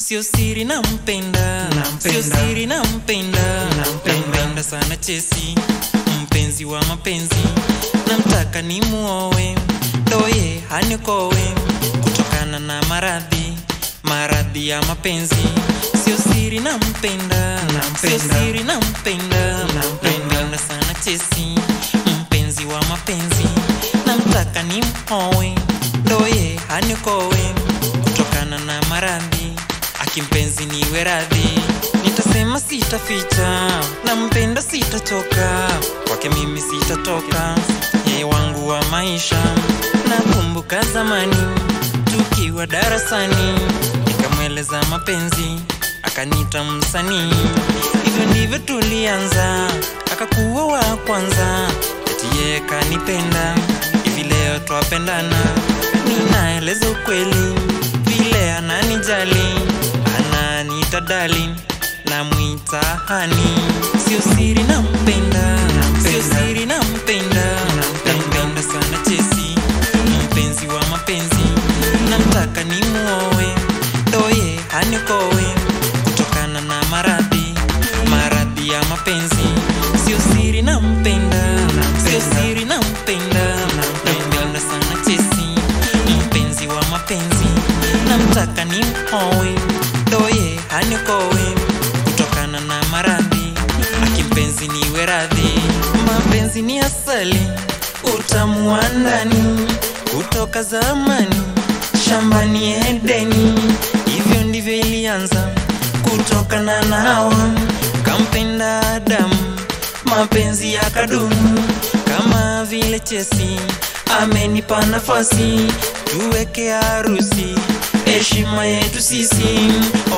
sio siri nampenda Nampenda. sio siri nampenda Nampenda. nampenda sana chesi mpenzi wa mapenzi namtaka ni muowe ndoye hanikowe kutokana na maradhi maradhi ya mapenzi sio siri nampenda sio Nampenda. siri nampenda Nampenda. nampenda sana chesi mpenzi wa mapenzi namtaka ni mhowe ndoye hanikowe kutokana na maradhi akimpenzi niwe radhi nitasema sitaficha nampenda sitachoka kwake mimi sitatoka yeye wangu wa maisha nakumbuka zamani tukiwa darasani nikamweleza mapenzi akanita msanii hivyo ndivyo tulianza akakuwa wa kwanza eti yeye kanipenda hivi leo twapendana ninaeleza ukweli vile ananijali ananiita dali namwita hani sio siri nampenda sio siri nampenda nampenda sana chesi mpenzi wa mapenzi namtaka ni muowe ndoye hanikowe kutokana na maradhi maradhi ya mapenzi sio siri nampenda sio siri nampenda nampenda sana chesi mpenzi wa mapenzi namtaka ni mhowe ndoye hanikowe kutokana na maradhi akimpenzi niwe radhi mapenzi ni asali utamu wa ndani kutoka zamani shambani Edeni, hivyo ndivyo ilianza kutokana na Hawa kampenda Adamu, mapenzi yakadumu kama vile chesi, amenipa nafasi tuweke harusi, heshima yetu sisi.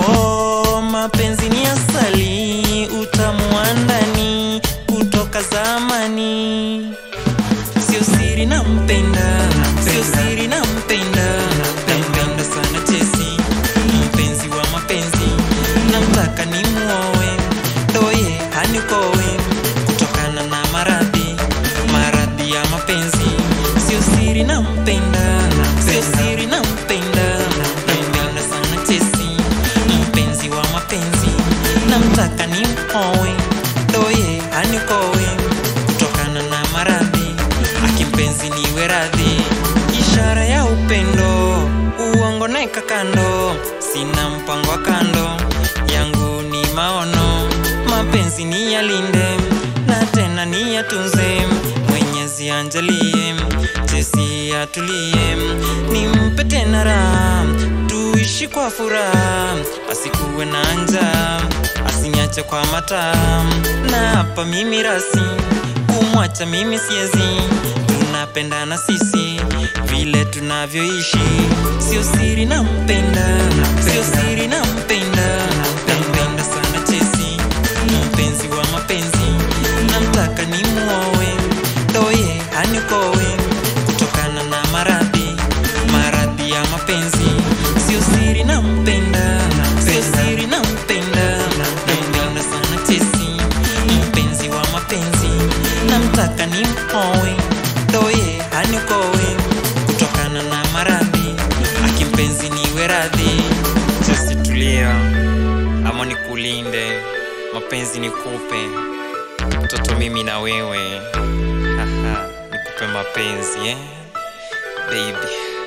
Oh, mapenzi ni asali, utamu wa ndani kutoka zamani sio siri nampenda sio siri nampenda nampenda sana chesi mpenzi wa mapenzi namtaka ni muowe ndoye hanikowe kutokana na maradhi maradhi ya mapenzi sio siri nampenda sio siri nampenda nampenda sana chesi mpenzi wa mapenzi namtaka ni muowe ndoye hanikowe kutokana na maradhi akimpenzi niwe radhi ishara ya upendo uongo naeka kando sina mpango wa kando yangu ni maono mapenzi ni yalinde na tena ni yatunze mwenyezi anjalie jesi atulie nimpe tena raha tuishi kwa furaha asikuwe na njaa asinyache kwa mataa na hapa mimi rasi kumwacha mimi siezi tunapendana sisi vile tunavyoishi sio siri nampenda sio siri nampenda nampenda sana chesi mpenzi wa mapenzi namtaka ni muowe ndoye hanikowe kutokana na maradhi maradhi ya mapenzi sio siri nampenda sio siri nampenda nampenda sana chesi mpenzi wa mapenzi namtaka ni mhowe ndoye hanikowe kutokana na maradhi akimpenzi niwe radhi chesi tulia ama nikulinde mapenzi nikupe mtoto mimi na wewe Haha, nikupe mapenzi eh? baby